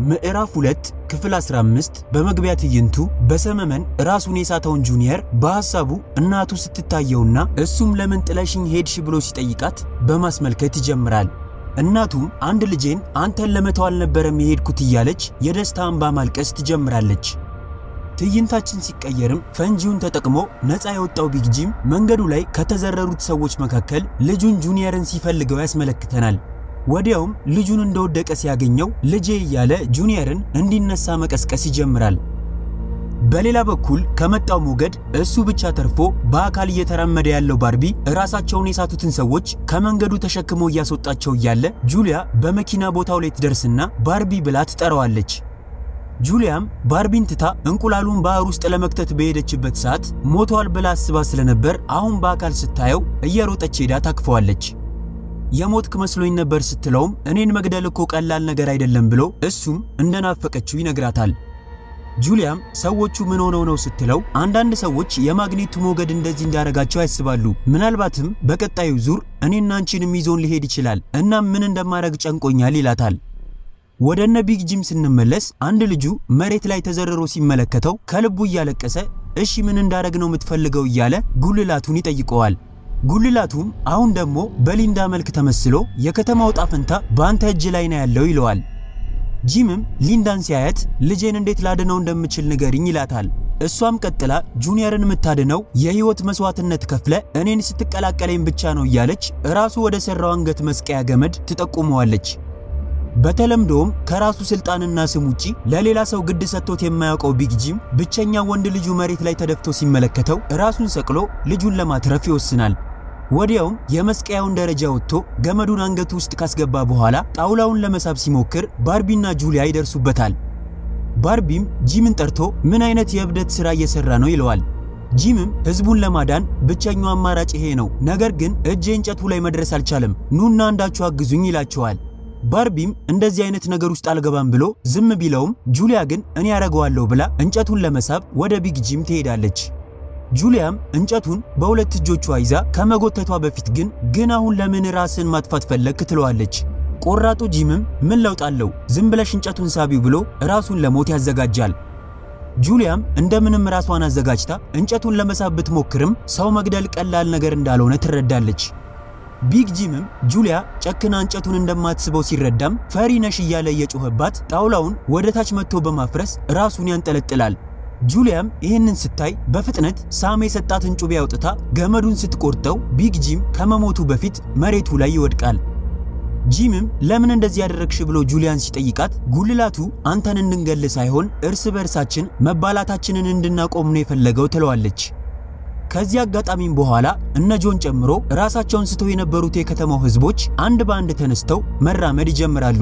ምዕራፍ 2 ክፍል 15 በመግቢያ ትዕይንቱ በሰመመን ራሱን የሳተውን ጁኒየር በሐሳቡ እናቱ ስትታየውና እሱም ለምን ጥለሽኝ ሄድሽ ብሎ ሲጠይቃት በማስመልከት ይጀምራል። እናቱም አንድ ልጄን አንተን ለመተው አልነበረም የሄድኩት እያለች የደስታ እንባ ማልቀስ ትጀምራለች። ትዕይንታችን ሲቀየርም ፈንጂውን ተጠቅሞ ነፃ የወጣው ቢግ ጂም መንገዱ ላይ ከተዘረሩት ሰዎች መካከል ልጁን ጁኒየርን ሲፈልገው ያስመለክተናል። ወዲያውም ልጁን እንደወደቀ ሲያገኘው ልጄ እያለ ጁኒየርን እንዲነሳ መቀስቀስ ይጀምራል። በሌላ በኩል ከመጣው ሞገድ እሱ ብቻ ተርፎ በአካል እየተራመደ ያለው ባርቢ ራሳቸውን የሳቱትን ሰዎች ከመንገዱ ተሸክሞ እያስወጣቸው እያለ ጁሊያ በመኪና ቦታው ላይ ትደርስና ባርቢ ብላ ትጠራዋለች። ጁሊያም ባርቢን ትታ እንቁላሉን ባህር ውስጥ ለመክተት በሄደችበት ሰዓት ሞቷል ብላ አስባ ስለነበር አሁን በአካል ስታየው እየሮጠች ሄዳ ታቅፈዋለች። የሞትክ መስሎኝ ነበር ስትለውም እኔን መግደል እኮ ቀላል ነገር አይደለም ብሎ እሱም እንደናፈቀችው ይነግራታል። ጁሊያም ሰዎቹ ምን ሆነው ነው ስትለው አንዳንድ ሰዎች የማግኔቱ ሞገድ እንደዚህ እንዳረጋቸው ያስባሉ። ምናልባትም በቀጣዩ ዙር እኔና አንቺንም ይዞን ሊሄድ ይችላል። እናም ምን እንደማረግ ጨንቆኛል ይላታል። ወደ እነ ቢግ ጂም ስንመለስ አንድ ልጁ መሬት ላይ ተዘርሮ ሲመለከተው ከልቡ እያለቀሰ እሺ ምን እንዳረግ ነው የምትፈልገው እያለ ጉልላቱን ይጠይቀዋል። ጉልላቱም አሁን ደግሞ በሊንዳ መልክ ተመስሎ የከተማው ዕጣ ፈንታ በአንተ እጅ ላይ ነው ያለው ይለዋል። ጂምም ሊንዳን ሲያያት ልጄን እንዴት ላድነው እንደምችል ንገሪኝ ይላታል። እሷም ቀጥላ ጁኒየርን የምታድነው የህይወት መስዋዕትነት ከፍለ እኔን ስትቀላቀለኝ ብቻ ነው እያለች ራሱ ወደ ሰራው አንገት መስቀያ ገመድ ትጠቁመዋለች። በተለምዶም ከራሱ ስልጣንና ስም ውጪ ለሌላ ሰው ግድ ሰጥቶት የማያውቀው ቢግ ጂም ብቸኛ ወንድ ልጁ መሬት ላይ ተደፍቶ ሲመለከተው ራሱን ሰቅሎ ልጁን ለማትረፍ ይወስናል። ወዲያውም የመስቀያውን ደረጃ ወጥቶ ገመዱን አንገቱ ውስጥ ካስገባ በኋላ ጣውላውን ለመሳብ ሲሞክር ባርቢና ጁሊያ ይደርሱበታል። ባርቢም ጂምን ጠርቶ ምን አይነት የእብደት ሥራ እየሰራ ነው ይለዋል። ጂምም ህዝቡን ለማዳን ብቸኛው አማራጭ ይሄ ነው፣ ነገር ግን እጄ እንጨቱ ላይ መድረስ አልቻለም፣ ኑና አንዳችሁ አግዙኝ ይላቸዋል። ባርቢም እንደዚህ አይነት ነገር ውስጥ አልገባም ብሎ ዝም ቢለውም ጁሊያ ግን እኔ ያደርገዋለሁ ብላ እንጨቱን ለመሳብ ወደ ቢግ ጂም ትሄዳለች። ጁሊያም እንጨቱን በሁለት እጆቿ ይዛ ከመጎተቷ በፊት ግን ግን አሁን ለምን ራስን ማጥፋት ፈለግ ትለዋለች። ቆራጡ ጂምም ምን ለውጥ አለው ዝም ብለሽ እንጨቱን ሳቢው ብሎ ራሱን ለሞት ያዘጋጃል። ጁሊያም እንደምንም ራሷን አዘጋጅታ እንጨቱን ለመሳብ ብትሞክርም ሰው መግደል ቀላል ነገር እንዳልሆነ ትረዳለች። ቢግ ጂምም ጁሊያ ጨክና እንጨቱን እንደማትስበው ሲረዳም ፈሪ ነሽ እያለ እየጮኸባት ጣውላውን ወደ ታች መጥቶ በማፍረስ ራሱን ያንጠለጥላል። ጁሊያም ይህንን ስታይ በፍጥነት ሳም የሰጣትን ጩቤ አውጥታ ገመዱን ስትቆርጠው ቢግ ጂም ከመሞቱ በፊት መሬቱ ላይ ይወድቃል። ጂምም ለምን እንደዚህ ያደረግሽ ብሎ ጁሊያን ሲጠይቃት ጉልላቱ አንተን እንድንገል ሳይሆን እርስ በርሳችን መባላታችንን እንድናቆም ነው የፈለገው ትለዋለች። ከዚህ አጋጣሚም በኋላ እነ ጆን ጨምሮ ራሳቸውን ስተው የነበሩት የከተማው ህዝቦች አንድ በአንድ ተነስተው መራመድ ይጀምራሉ።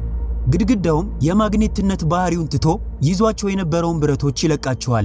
ግድግዳውም የማግኔትነት ባህሪውን ትቶ ይዟቸው የነበረውን ብረቶች ይለቃቸዋል።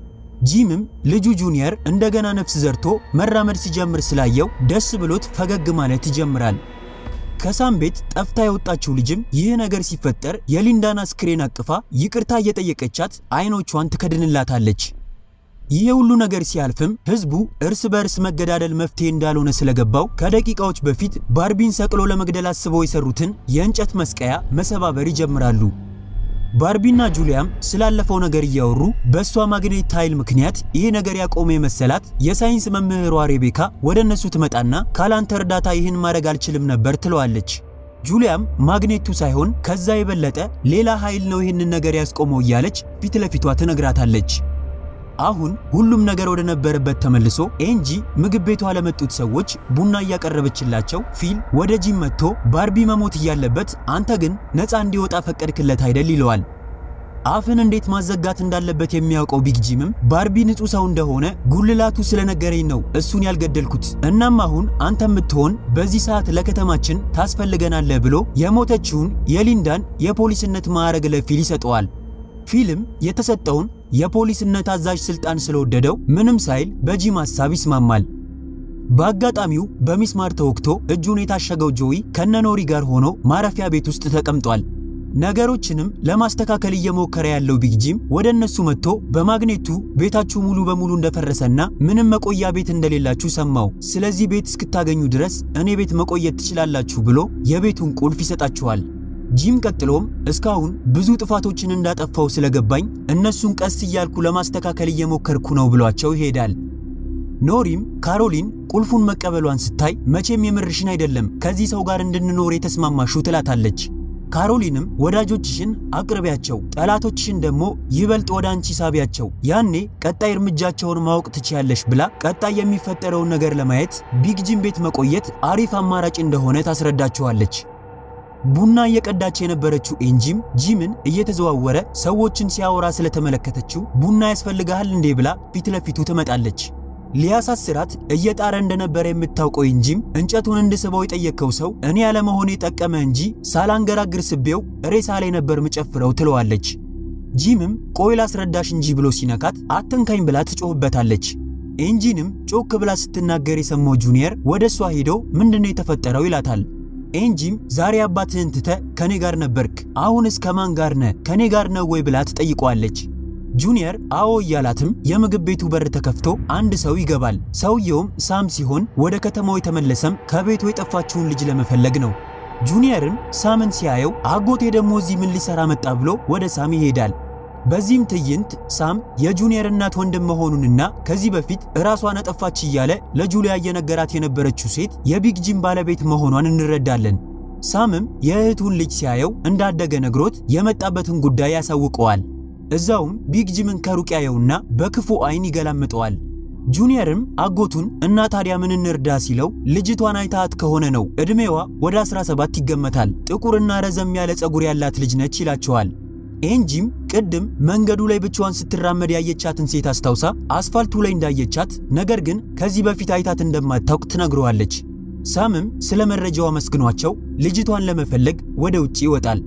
ጂምም ልጁ ጁኒየር እንደገና ነፍስ ዘርቶ መራመድ ሲጀምር ስላየው ደስ ብሎት ፈገግ ማለት ይጀምራል። ከሳም ቤት ጠፍታ የወጣችው ልጅም ይህ ነገር ሲፈጠር የሊንዳን አስክሬን አቅፋ ይቅርታ እየጠየቀቻት አይኖቿን ትከድንላታለች። ይሄ ሁሉ ነገር ሲያልፍም ህዝቡ እርስ በእርስ መገዳደል መፍትሄ እንዳልሆነ ስለገባው ከደቂቃዎች በፊት ባርቢን ሰቅሎ ለመግደል አስበው የሰሩትን የእንጨት መስቀያ መሰባበር ይጀምራሉ። ባርቢና ጁሊያም ስላለፈው ነገር እያወሩ በእሷ ማግኔት ኃይል ምክንያት ይሄ ነገር ያቆመ የመሰላት የሳይንስ መምህሯ ሬቤካ ወደ እነሱ ትመጣና ካላንተ እርዳታ ይህን ማድረግ አልችልም ነበር ትለዋለች። ጁሊያም ማግኔቱ ሳይሆን ከዛ የበለጠ ሌላ ኃይል ነው ይህንን ነገር ያስቆመው እያለች ፊት ለፊቷ ትነግራታለች። አሁን ሁሉም ነገር ወደ ነበረበት ተመልሶ ኤንጂ ምግብ ቤቷ ለመጡት ሰዎች ቡና እያቀረበችላቸው ፊል ወደ ጂም መጥቶ ባርቢ መሞት እያለበት አንተ ግን ነፃ እንዲወጣ ፈቀድክለት አይደል ይለዋል። አፍን እንዴት ማዘጋት እንዳለበት የሚያውቀው ቢግ ጂምም ባርቢ ንጹህ ሰው እንደሆነ ጉልላቱ ስለነገረኝ ነው እሱን ያልገደልኩት። እናም አሁን አንተ የምትሆን በዚህ ሰዓት ለከተማችን ታስፈልገናለህ ብሎ የሞተችውን የሊንዳን የፖሊስነት ማዕረግ ለፊል ይሰጠዋል። ፊልም የተሰጠውን የፖሊስነት አዛዥ ስልጣን ስለወደደው ምንም ሳይል በጂም ሐሳብ ይስማማል። በአጋጣሚው በሚስማር ተወግቶ እጁን የታሸገው ጆይ ከነኖሪ ጋር ሆኖ ማረፊያ ቤት ውስጥ ተቀምጧል። ነገሮችንም ለማስተካከል እየሞከረ ያለው ቢግ ጂም ወደ እነሱ መጥቶ በማግኔቱ ቤታችሁ ሙሉ በሙሉ እንደፈረሰና ምንም መቆያ ቤት እንደሌላችሁ ሰማው። ስለዚህ ቤት እስክታገኙ ድረስ እኔ ቤት መቆየት ትችላላችሁ ብሎ የቤቱን ቁልፍ ይሰጣችኋል። ጂም ቀጥሎም እስካሁን ብዙ ጥፋቶችን እንዳጠፋው ስለገባኝ እነሱን ቀስ እያልኩ ለማስተካከል እየሞከርኩ ነው ብሏቸው ይሄዳል። ኖሪም ካሮሊን ቁልፉን መቀበሏን ስታይ መቼም የምርሽን አይደለም ከዚህ ሰው ጋር እንድንኖር የተስማማሹ ትላታለች። ካሮሊንም ወዳጆችሽን አቅርቢያቸው፣ ጠላቶችሽን ደግሞ ይበልጥ ወደ አንቺ ሳቢያቸው፣ ያኔ ቀጣይ እርምጃቸውን ማወቅ ትችያለሽ ብላ ቀጣይ የሚፈጠረውን ነገር ለማየት ቢግ ጂም ቤት መቆየት አሪፍ አማራጭ እንደሆነ ታስረዳቸዋለች። ቡና እየቀዳች የነበረችው ኤንጂም ጂምን እየተዘዋወረ ሰዎችን ሲያወራ ስለተመለከተችው ቡና ያስፈልግሃል እንዴ ብላ ፊት ለፊቱ ትመጣለች። ሊያሳስራት እየጣረ እንደነበረ የምታውቀው ኤንጂም እንጨቱን እንድስበው የጠየቀው ሰው እኔ ያለመሆኔ ጠቀመ እንጂ ሳላንገራግር ስቤው ሬሳ ላይ ነበር ምጨፍረው ትለዋለች። ጂምም ቆይ ላስረዳሽ እንጂ ብሎ ሲነካት አትንካኝ ብላ ትጮህበታለች። ኤንጂንም ጮክ ብላ ስትናገር የሰማው ጁኒየር ወደ እሷ ሄዶ ምንድነው የተፈጠረው ይላታል። ኤንጂም ዛሬ አባትህን ትተ ከኔ ጋር ነበርክ፣ አሁንስ ከማን ጋር ነ ከኔ ጋር ነው ወይ ብላ ትጠይቀዋለች። ጁኒየር አዎ እያላትም የምግብ ቤቱ በር ተከፍቶ አንድ ሰው ይገባል። ሰውየውም ሳም ሲሆን ወደ ከተማው የተመለሰም ከቤቱ የጠፋችውን ልጅ ለመፈለግ ነው። ጁኒየርም ሳምን ሲያየው አጎቴ ደግሞ እዚህ ምን ሊሰራ መጣ ብሎ ወደ ሳም ይሄዳል። በዚህም ትዕይንት ሳም የጁኒየር እናት ወንድም መሆኑንና ከዚህ በፊት ራሷን አጠፋች እያለ ለጁሊያ እየነገራት የነበረችው ሴት የቢግ ጂም ባለቤት መሆኗን እንረዳለን። ሳምም የእህቱን ልጅ ሲያየው እንዳደገ ነግሮት የመጣበትን ጉዳይ ያሳውቀዋል። እዛውም ቢግ ጂምን ከሩቅ ያየውና በክፉ አይን ይገላምጠዋል። ጁኒየርም አጎቱን እና ታዲያ ምን እንርዳ ሲለው ልጅቷን አይታት ከሆነ ነው ዕድሜዋ ወደ 17 ይገመታል፣ ጥቁርና ረዘም ያለ ፀጉር ያላት ልጅ ነች ይላቸዋል። ኤንጂም ቅድም መንገዱ ላይ ብቻዋን ስትራመድ ያየቻትን ሴት አስታውሳ አስፋልቱ ላይ እንዳየቻት ነገር ግን ከዚህ በፊት አይታት እንደማታውቅ ትነግረዋለች። ሳምም ስለ መረጃው አመስግኗቸው ልጅቷን ለመፈለግ ወደ ውጭ ይወጣል።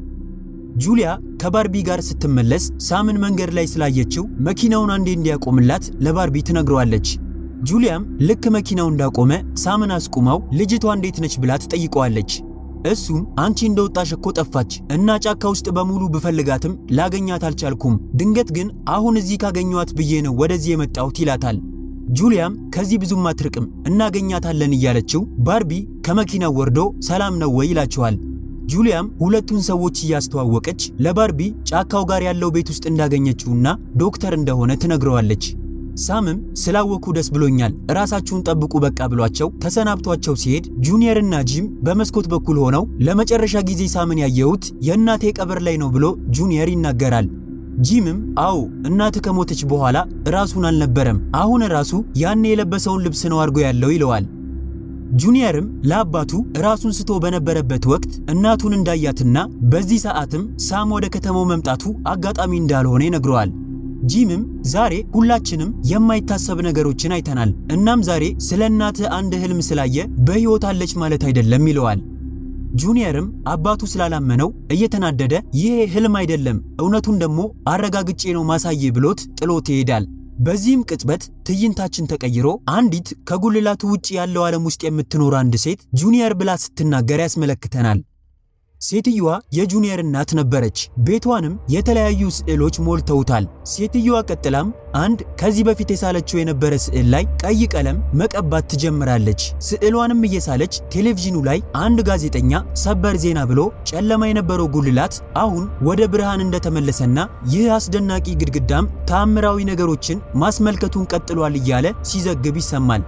ጁሊያ ከባርቢ ጋር ስትመለስ ሳምን መንገድ ላይ ስላየችው መኪናውን አንዴ እንዲያቆምላት ለባርቢ ትነግረዋለች። ጁሊያም ልክ መኪናው እንዳቆመ ሳምን አስቁማው ልጅቷ እንዴት ነች ብላ ትጠይቀዋለች። እሱም አንቺ እንደወጣሽ እኮ ጠፋች እና ጫካ ውስጥ በሙሉ ብፈልጋትም ላገኛት አልቻልኩም። ድንገት ግን አሁን እዚህ ካገኘኋት ብዬ ነው ወደዚህ የመጣሁት ይላታል። ጁሊያም ከዚህ ብዙም አትርቅም እናገኛታለን እያለችው ባርቢ ከመኪናው ወርዶ ሰላም ነው ወይ ይላቸዋል። ጁሊያም ሁለቱን ሰዎች እያስተዋወቀች ለባርቢ ጫካው ጋር ያለው ቤት ውስጥ እንዳገኘችውና ዶክተር እንደሆነ ትነግረዋለች። ሳምም ስላወኩ ደስ ብሎኛል፣ ራሳችሁን ጠብቁ በቃ ብሏቸው ተሰናብቷቸው ሲሄድ ጁኒየርና ጂም በመስኮት በኩል ሆነው ለመጨረሻ ጊዜ ሳምን ያየሁት የእናቴ ቀብር ላይ ነው ብሎ ጁኒየር ይናገራል። ጂምም አዎ እናት ከሞተች በኋላ ራሱን አልነበረም፣ አሁን ራሱ ያኔ የለበሰውን ልብስ ነው አድርጎ ያለው ይለዋል። ጁኒየርም ለአባቱ ራሱን ስቶ በነበረበት ወቅት እናቱን እንዳያትና በዚህ ሰዓትም ሳም ወደ ከተማው መምጣቱ አጋጣሚ እንዳልሆነ ይነግረዋል። ጂምም ዛሬ ሁላችንም የማይታሰብ ነገሮችን አይተናል፣ እናም ዛሬ ስለ እናትህ አንድ ህልም ስላየ በሕይወት አለች ማለት አይደለም ይለዋል። ጁኒየርም አባቱ ስላላመነው እየተናደደ ይሄ ህልም አይደለም፣ እውነቱን ደግሞ አረጋግጬ ነው ማሳዬ ብሎት ጥሎት ይሄዳል። በዚህም ቅጽበት ትዕይንታችን ተቀይሮ አንዲት ከጉልላቱ ውጭ ያለው ዓለም ውስጥ የምትኖር አንድ ሴት ጁኒየር ብላ ስትናገር ያስመለክተናል። ሴትየዋ የጁኒየር እናት ነበረች። ቤቷንም የተለያዩ ስዕሎች ሞልተውታል። ሴትየዋ ቀጥላም አንድ ከዚህ በፊት የሳለችው የነበረ ስዕል ላይ ቀይ ቀለም መቀባት ትጀምራለች። ስዕሏንም እየሳለች ቴሌቪዥኑ ላይ አንድ ጋዜጠኛ ሰበር ዜና ብሎ ጨለማ የነበረው ጉልላት አሁን ወደ ብርሃን እንደተመለሰና ይህ አስደናቂ ግድግዳም ተአምራዊ ነገሮችን ማስመልከቱን ቀጥሏል እያለ ሲዘግብ ይሰማል።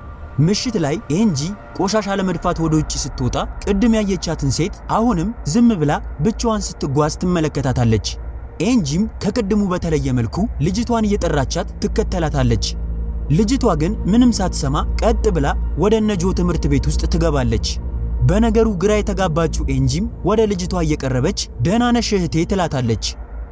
ምሽት ላይ ኤንጂ ቆሻሻ ለመድፋት ወደ ውጭ ስትወጣ ቅድም ያየቻትን ሴት አሁንም ዝም ብላ ብቻዋን ስትጓዝ ትመለከታታለች። ኤንጂም ከቅድሙ በተለየ መልኩ ልጅቷን እየጠራቻት ትከተላታለች። ልጅቷ ግን ምንም ሳትሰማ ቀጥ ብላ ወደ እነጆ ትምህርት ቤት ውስጥ ትገባለች። በነገሩ ግራ የተጋባችው ኤንጂም ወደ ልጅቷ እየቀረበች ደህና ነሽ እህቴ ትላታለች።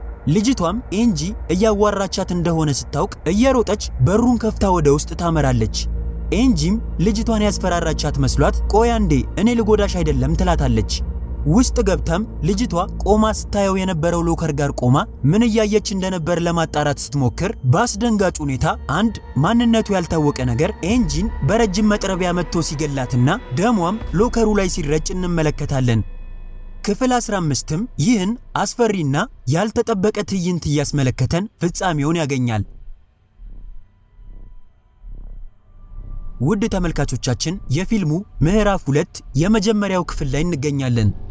ልጅቷም ኤንጂ እያዋራቻት እንደሆነ ስታውቅ እየሮጠች በሩን ከፍታ ወደ ውስጥ ታመራለች። ኤንጂም ልጅቷን ያስፈራራቻት መስሏት ቆይ አንዴ እኔ ልጎዳሽ አይደለም ትላታለች። ውስጥ ገብታም ልጅቷ ቆማ ስታየው የነበረው ሎከር ጋር ቆማ ምን እያየች እንደነበር ለማጣራት ስትሞክር በአስደንጋጭ ሁኔታ አንድ ማንነቱ ያልታወቀ ነገር ኤንጂን በረጅም መጥረቢያ መጥቶ ሲገላትና ደሟም ሎከሩ ላይ ሲረጭ እንመለከታለን። ክፍል 15ም ይህን አስፈሪና ያልተጠበቀ ትዕይንት እያስመለከተን ፍጻሜውን ያገኛል። ውድ ተመልካቾቻችን የፊልሙ ምዕራፍ ሁለት የመጀመሪያው ክፍል ላይ እንገኛለን።